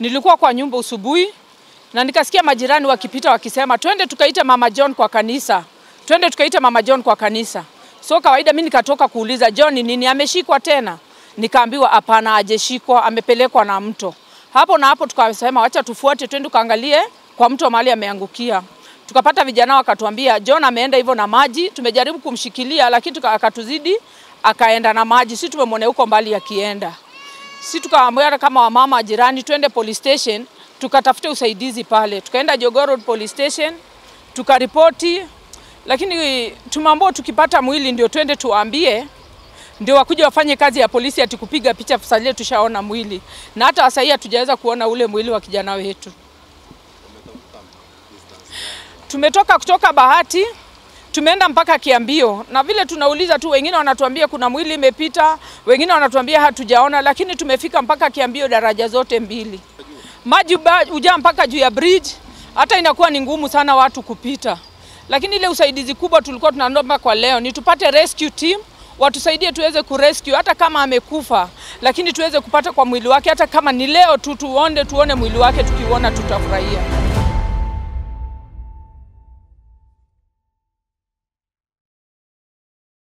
Nilikuwa kwa nyumba usubuhi na nikasikia majirani wakipita wakisema twende tukaite mama John kwa kanisa, twende tukaite mama John kwa kanisa. So kawaida mimi nikatoka kuuliza John ni nini, ameshikwa tena? Nikaambiwa hapana, hajashikwa, amepelekwa na mto. Hapo na hapo tukasema wacha tufuate, twende tukaangalie kwa mto mahali ameangukia. Tukapata vijana wakatuambia John ameenda hivyo na maji. Tumejaribu kumshikilia lakini tuka, akatuzidi akaenda na maji. Sisi tumemwona huko mbali akienda. Sisi tukaambiwa kama wamama jirani twende police station tukatafute usaidizi pale. Tukaenda Jogoo Road police station tukaripoti, lakini tumeambiwa tukipata mwili ndio twende tuwaambie ndio wakuja wafanye kazi ya polisi ati kupiga picha fusalie, tushaona mwili na hata sasa hivi hatujaweza kuona ule mwili wa kijana wetu. Tumetoka kutoka Bahati tumeenda mpaka Kiambio, na vile tunauliza tu, wengine wanatuambia kuna mwili imepita, wengine wanatuambia hatujaona, lakini tumefika mpaka Kiambio, daraja zote mbili, maji hujaa mpaka juu ya bridge, hata inakuwa ni ngumu sana watu kupita. Lakini ile usaidizi kubwa tulikuwa tunaomba kwa leo ni tupate rescue team watusaidie tuweze kurescue hata kama amekufa, lakini tuweze kupata kwa mwili wake, hata kama ni leo tu tuone tuone mwili wake, tukiuona tutafurahia.